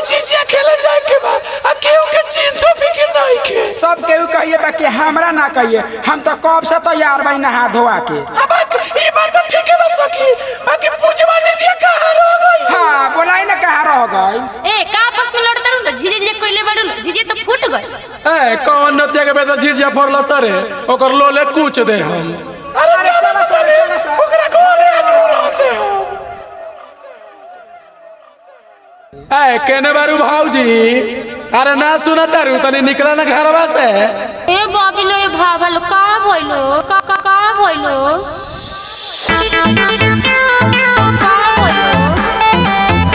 झिझिया खेले जाए के बा आ केहू के चिंतो फिक्र नहीं के सब केहू कहिए बा कि हमरा ना कहिए हम तो कब से तैयार बाई नहा धोआ के अब ई बात तो ठीक है बा सखी बाकी पूछवा निधिया कहाँ रह गई हाँ बोलाई ना कहाँ रह गई ए का आपस में लड़ते रहू झिझे झिझे कोइले बाड़ू झिझे तो फूट गई ए कौन नतिया के बेटा झिझिया फोड़ला सरे ओकर लोले कूच दे हम अरे चलो सरे ओकरा घरे आज रहते हो ए केने बारू भाऊजी अरे ना सुना तारू तनी निकला ना घरवा से ए बाबिलो ए भाभलो का भइलो का का का भइलो का भइलो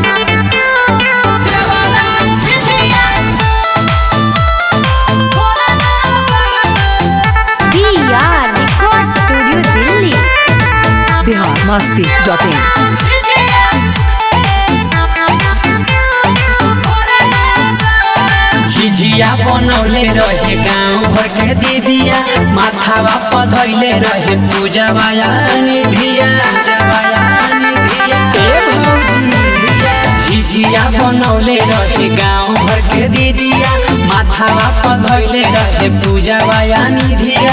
DR Record Studio Delhi Bihar Masti dot in झिझिया बनौले रहे गाँव भर के दीदिया माथावा पधैले रहे पूजवाया निधिया पूजवाया निधिया ए भौजी झिझिया बनौले रहे गाँव भर के दीदिया माथावा पधैले रहे पूजवाया निधिया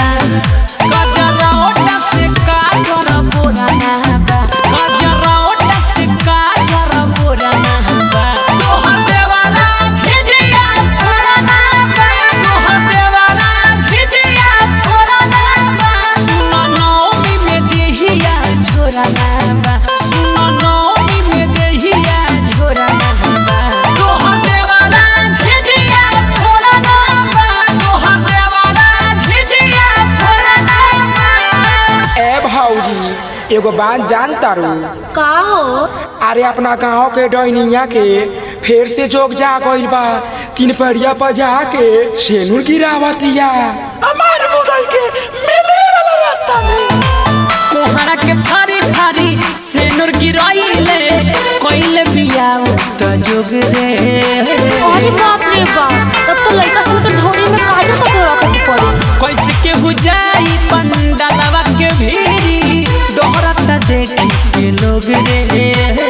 कजरौटा से काजर बोराना बा कजरौटा से काजर बोराना बा तोहर देवारा झिझिया फोड़ना बा तोहर देवारा झिझिया फोड़ना बा सुनो नौमी में देहिया झोरना बा सुनो नौमी में देहिया झोरना बा तोहर देवारा झिझिया फोड़ना बा तोहर देवारा झिझिया फोड़ना बा ए भौजी एगो बात जान तारू का हो अरे अपना गांव के डैनिया के फेर से जोग जा गइल बा तीन परिया पर जाके सेनुर गिरावतिया हमार मुगल के मिले वाला रास्ता में कोहरा के फारी फारी सेनुर गिराइले कइले बियाव त जोग रे अरे बाप रे बाप तब तो लड़का सन के ढोरी में काजल का गोरा के पड़ी कैसे के बुझाई पंडलवा के भीरी डोहरता देखी के लोग रे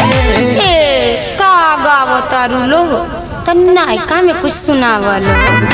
ए का गावतारू लो तन्नाइका में कुछ सुनावलो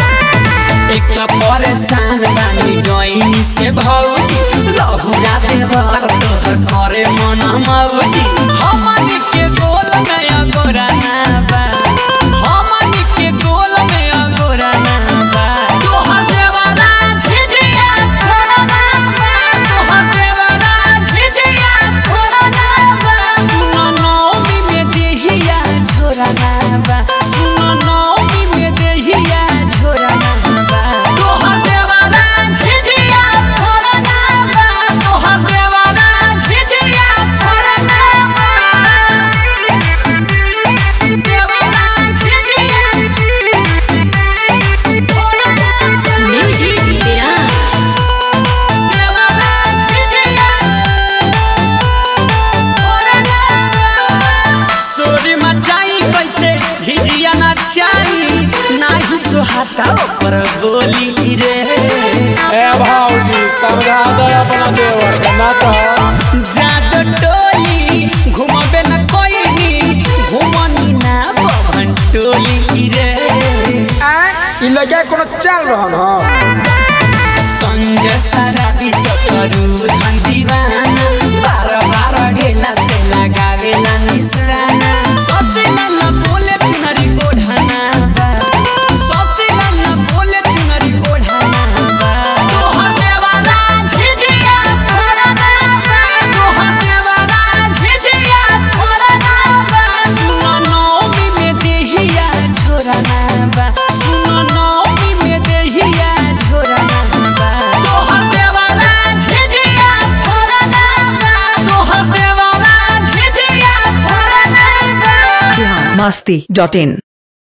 एक परेशान बानी डोइनी से भौजी लहुरा देवर तोहर करे मन मौजी हमन के गोल नया गोरा ना बा हमन के गोल नया गोरा ना बा तोहर देवरा झिझिया फोड़ना बा तोहर देवरा झिझिया फोड़ना बा सुनो नौमी में देहिया झोरना बा सुनो नौमी में देहिया झोरना बा तोहर देवरा झिझिया फोड़ना बा तोहर देवरा झिझिया फोड़ना बा देवरा झिझिया फोड़ना बा Music Viraj देवरा झिझिया फोड़ना बा सोरी मचाई कैसे झिझिया नचाई नाही सुहाता ऊपर बोली रे ए भाऊजी समझा दे अपना देवर के ना तो जादू टोली घुमबे न कोई घुमनी ना पवन टोली रे आ ई लगे कोनो चल रहन ह संजय सराबी सकरू धन दीवाना बार बार ढेला से लगावेला निशाना सोचेला न बोले चुनरी ओढ़ाना बा सोचेला न बोले चुनरी ओढ़ाना बा तोहर देवारा झिझिया फोड़ना बा तोहर देवारा झिझिया फोड़ना बा सुनो नौमी में देहिया झोरना बा सुनो नौमी में देहिया झोरना बा तोहर देवारा झिझिया फोड़ना बा तोहर देवारा झिझिया फोड़ना बा बिहार मस्ती डॉट इन